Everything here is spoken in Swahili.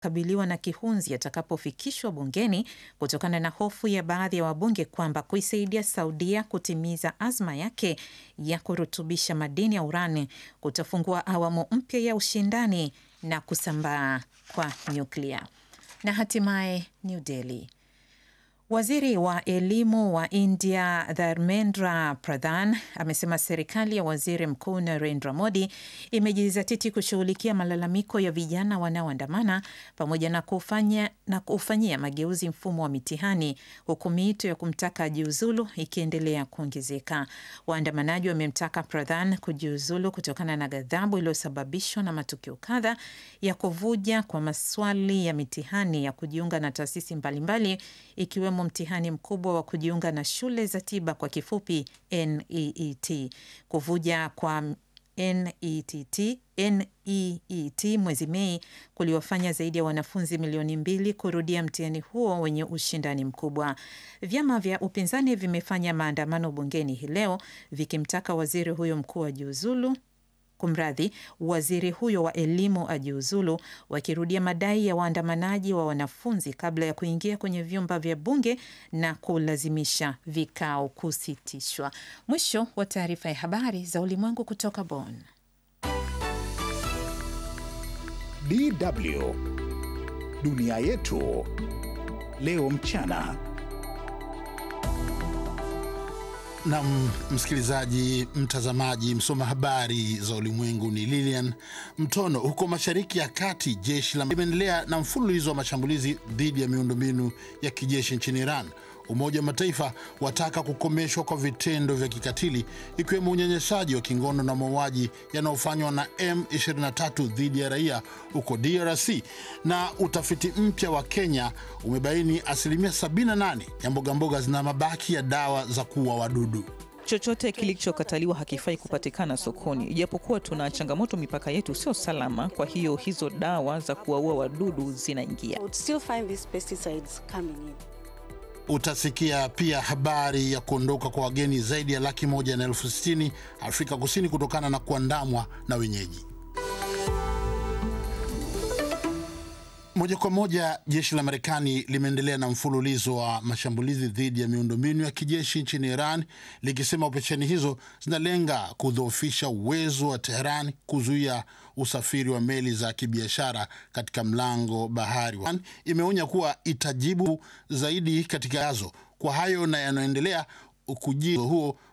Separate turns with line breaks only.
kabiliwa na kihunzi atakapofikishwa bungeni kutokana na hofu ya baadhi ya wabunge kwamba kuisaidia Saudia kutimiza azma yake ya kurutubisha madini ya urani kutafungua awamu mpya ya ushindani na kusambaa kwa nyuklia. Na hatimaye New Delhi. Waziri wa elimu wa India Dharmendra Pradhan amesema serikali ya waziri mkuu Narendra Modi imejizatiti kushughulikia malalamiko ya vijana wanaoandamana pamoja na kufanya na kufanyia mageuzi mfumo wa mitihani, huku miito ya kumtaka ajiuzulu ikiendelea kuongezeka. Waandamanaji wamemtaka Pradhan kujiuzulu kutokana na ghadhabu iliyosababishwa na matukio kadha ya kuvuja kwa maswali ya mitihani ya kujiunga na taasisi mbalimbali ikiwemo mtihani mkubwa wa kujiunga na shule za tiba kwa kifupi NEET. Kuvuja kwa NETT, NEET mwezi Mei kuliwafanya zaidi ya wanafunzi milioni mbili kurudia mtihani huo wenye ushindani mkubwa. Vyama vya upinzani vimefanya maandamano bungeni hii leo vikimtaka waziri huyo mkuu ajiuzulu Kumradhi, waziri huyo wa elimu ajiuzulu, wakirudia madai ya waandamanaji wa wanafunzi kabla ya kuingia kwenye vyumba vya bunge na kulazimisha vikao kusitishwa. Mwisho wa taarifa ya habari za ulimwengu kutoka Bonn.
DW dunia yetu leo mchana.
Na msikilizaji, mtazamaji, msoma habari za ulimwengu ni Lilian Mtono. Huko Mashariki ya Kati, jeshi la limeendelea na mfululizo wa mashambulizi dhidi ya miundombinu ya kijeshi nchini Iran. Umoja wa Mataifa wataka kukomeshwa kwa vitendo vya kikatili ikiwemo unyanyasaji wa kingono na mauaji yanayofanywa na M23 dhidi ya raia huko DRC. Na utafiti mpya wa Kenya umebaini asilimia 78 ya mbogamboga zina mabaki ya dawa za kuua wadudu.
Chochote kilichokataliwa hakifai kupatikana sokoni, ijapokuwa tuna changamoto, mipaka yetu sio salama. Kwa hiyo hizo dawa za kuwaua wadudu zinaingia.
Utasikia pia habari ya kuondoka kwa wageni zaidi ya laki moja na elfu sitini Afrika Kusini kutokana na kuandamwa na wenyeji. Moja kwa moja, jeshi la Marekani limeendelea na mfululizo wa mashambulizi dhidi ya miundombinu ya kijeshi nchini Iran, likisema operesheni hizo zinalenga kudhoofisha uwezo wa Teheran kuzuia usafiri wa meli za kibiashara katika mlango bahari. Imeonya kuwa itajibu zaidi katika yazo kwa hayo na yanayoendelea. Ukujio huo